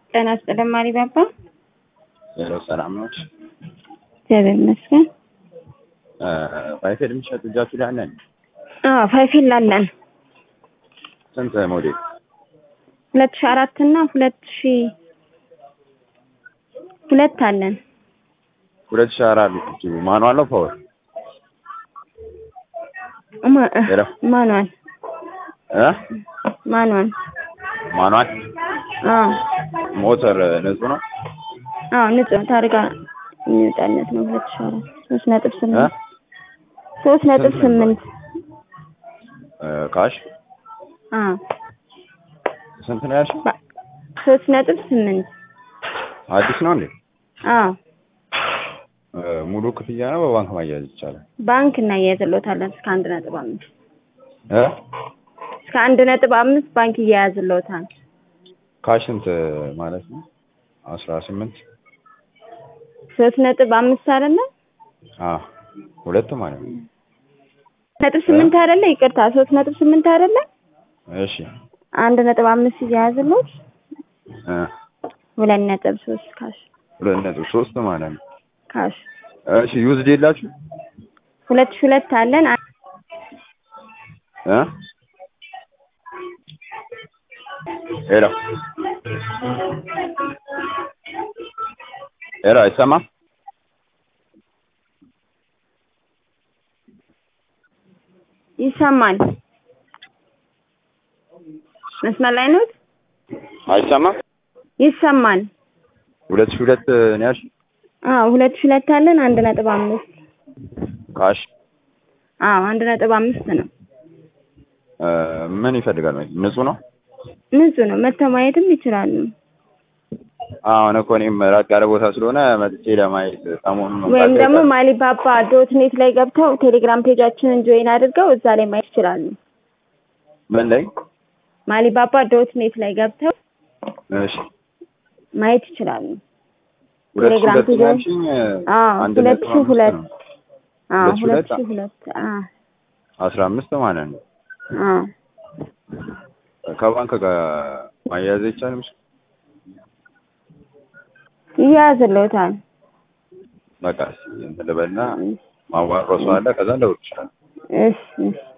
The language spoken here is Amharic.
ጤና ይስጥልኝ ማሪ ባባ። ሄሎ ሰላም ነች። እግዚአብሔር ይመስገን። ፋይፌል የሚሸጥ እጃችሁ ላይ አለን? አዎ ፋይፊል አለን። ስንት ሞዴል? ሁለት ሺ አራት እና ሁለት ሺ ሁለት አለን። ሁለት ሺህ አራት ማኑዋል ነው ፓወር? ማ- ሄሎ ማኑዋል እ ማኑዋል ማኑዋል አዎ ሞተር ንጹህ ነው? አዎ ንጹህ ታርጋ የሚወጣለት ነው። ሁለት ሺ አራት ሶስት ነጥብ እ ስምንት ሶስት ነጥብ ስንት ነው? ስምንት ካሽ አዎ ስንት ነው ያልሽኝ? ባ- ሶስት ነጥብ ስምንት አዲስ ነው እንዴ? አዎ እ ሙሉ ክፍያ ነው በባንክ ማያያዝ ይቻላል? ባንክ እናያይዝልዎታለን እስከ አንድ ነጥብ አምስት እ እስከ አንድ ነጥብ አምስት ባንክ እያያዝልዎታል። ካሽ ስንት ማለት ነው? አስራ ስምንት ሶስት ነጥብ አምስት አይደለ አ ሁለት ማለት ነው። ነጥብ ስምንት አይደለ ይቅርታ ሶስት ነጥብ ስምንት አይደለ እሺ አንድ ነጥብ አምስት እያያዝልዎት እ ሁለት ነጥብ ሶስት ካሽ ሁለት ነጥብ ሶስት ማለት ነው። ካሽ እሺ ዩዝድ የላችሁ ሁለት ሺህ ሁለት አለን አ- እ ሄሎ ሄሎ አይሰማም? ይሰማል መስመር ላይ ነው አይሰማም? ይሰማል ሁለት ሺህ ሁለት ነው ያልሽኝ? አዎ ሁለት ሺህ ሁለት አለን አንድ ነጥብ አምስት ካሽ አዎ አንድ ነጥብ አምስት ነው እ ምን ይፈልጋል? ንጹህ ነው? ንጹህ ነው መተው ማየትም ይችላሉ አሁን እኮ እኔም ራቅ ያለ ቦታ ስለሆነ መጥቼ ለማየት ሰሞኑን ወይም መምጣት ደግሞ አይቀርም። ማሊባባ ዶት ኔት ላይ ገብተው ቴሌግራም ፔጃችንን ጆይን አድርገው እዛ ላይ ማየት ይችላሉ ምን ላይ? ማሊባባ ዶት ኔት ላይ ገብተው እሺ ማየት ይችላሉ ሁለት ሺህ ቴሌግራም ሁለት ነው ፔጅ ያልሽኝ? አዎ አንድ ሁለት ነጥብ ሺህ አምስት ሁለት ነው። አዎ ሁለት ሺህ ሁለት ሁለት? ሺህ ሁለት አዎ አስራ አምስት ማለት ነው። አዎ ከባንክ ጋር ማያያዝ አይቻልም? ይያዝልዎታል በቃ እስኪ እንትን ልበልና ማዋረሱ አለ ከዛ እንደውል ይችላል። እሺ እሺ